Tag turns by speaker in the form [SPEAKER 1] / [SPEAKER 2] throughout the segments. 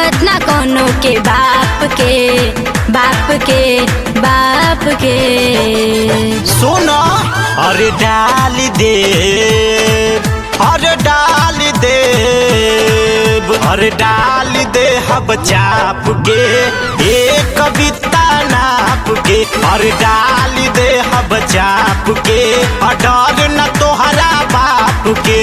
[SPEAKER 1] हिम्मत ना कोनो के बाप के बाप के बाप के
[SPEAKER 2] सुनो अरे डाल दे अरे डाल दे अरे डाल दे हब चाप के एक कविता नाप के अरे डाल दे हब चाप के और डर न तोहरा बाप के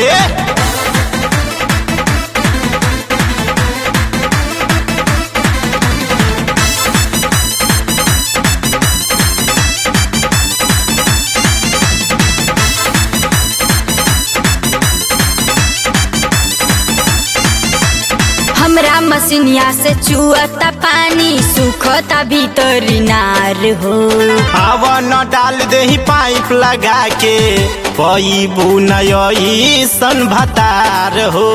[SPEAKER 1] हमरा मसीनिया से चुअता पानी सुखता भीतरी नार हो
[SPEAKER 2] हवा न डाल दे पाइप लगा के पैबू नई सन भतार हो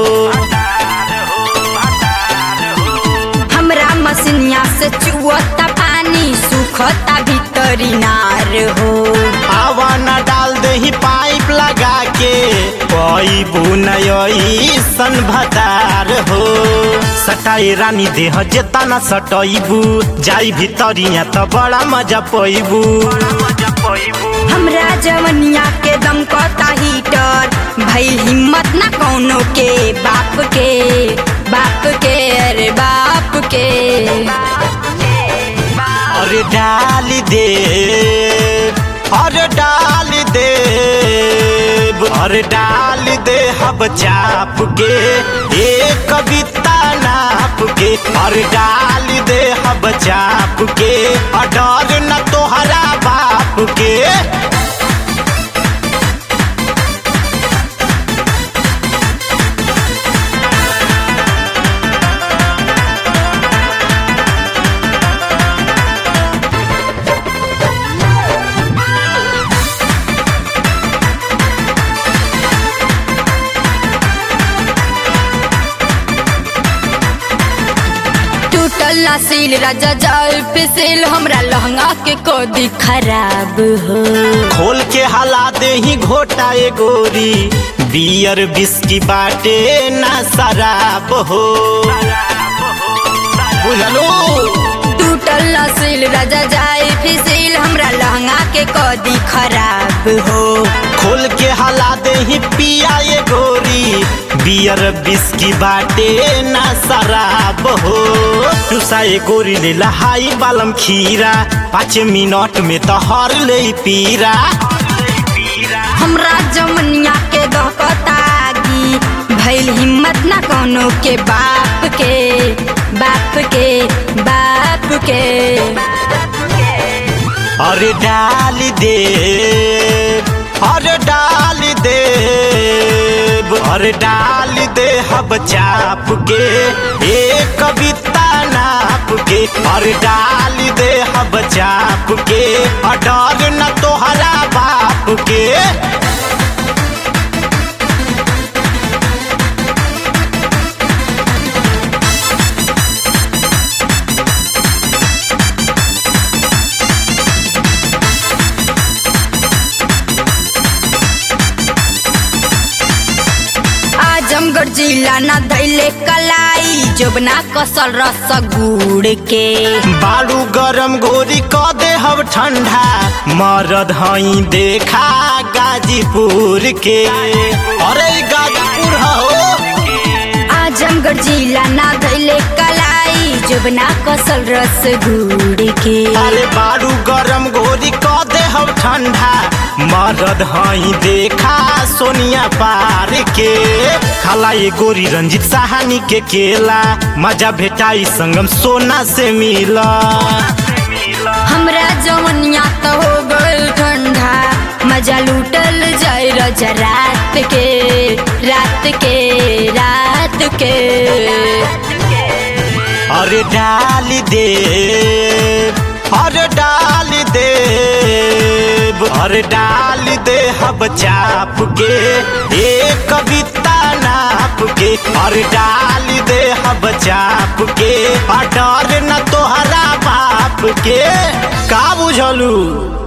[SPEAKER 1] हमरा मसीनिया से चुअता पानी सुखता भीतरी नार हो
[SPEAKER 2] हवा न डाल दे पाइप लगा के पैबू नई सन भतार हो सटाई रानी देह जेता न सटैबू जाई भितरिया त बड़ा मजा पैबू
[SPEAKER 1] हमरा जवनिया के दम कता हीटर भई हिम्मत ना कोनो के बाप के बाप के अरे बाप के
[SPEAKER 2] अरे डाल दे अरे डाल दे अरे डाल दे हब चाप के एक कविता नाप के अरे डाल दे हब चाप के और डर न तोहरा बाप के
[SPEAKER 1] टूटल ना सील राजा जाल पे सील हमरा लहंगा के कोदी खराब हो
[SPEAKER 2] खोल के हला दे ही घोटा ए गोरी बियर बिस्की बाटे ना शराब हो बुझलो
[SPEAKER 1] टूटल ना सील राजा जाए फिसिल हमरा लहंगा के कोदी खराब हो
[SPEAKER 2] खोल के हला दे ही पिया ए गोरी बियर बिस्की बाटे ना शराब हो तुसा ए गोरी ले लहाई बालम खीरा पाँच मिनट में तो हर ले पीरा
[SPEAKER 1] हमरा जमनिया के दहकतागी भइल हिम्मत ना कोनो के बाप के बाप के बाप के
[SPEAKER 2] अरे डाल दे अरे डाल दे अरे डाल दे हब चाप के एक कविता नाप के अरे डाल दे हब चाप के और डर न तोहरा बाप के
[SPEAKER 1] आजमगढ़ जिला ना दैले कलाई जोबना कसल रस गुड़ के
[SPEAKER 2] बालू गरम गोरी क दे हब ठंडा मरद हई देखा गाजीपुर के अरे ई गाजीपुर हो
[SPEAKER 1] आजमगढ़ जिला ना दैले कलाई जोबना कसल रस गुड़ के
[SPEAKER 2] अरे बालू गरम गोरी क दे हब ठंडा मरद हई देखा सोनिया पार के खाला ये गोरी रंजित साहानी के केला मजा भेटाई संगम सोना से मिला
[SPEAKER 1] हमरा जवनिया तो हो गल ठंडा मजा लूटल जाए रजा रात के रात के रात के
[SPEAKER 2] अरे डाल दे अरे डाल दे अरे डाल दे हब चाप के एक कविता नाप के अरे डाल दे हब चाप के और डर न तोहरा बाप के का बुझलू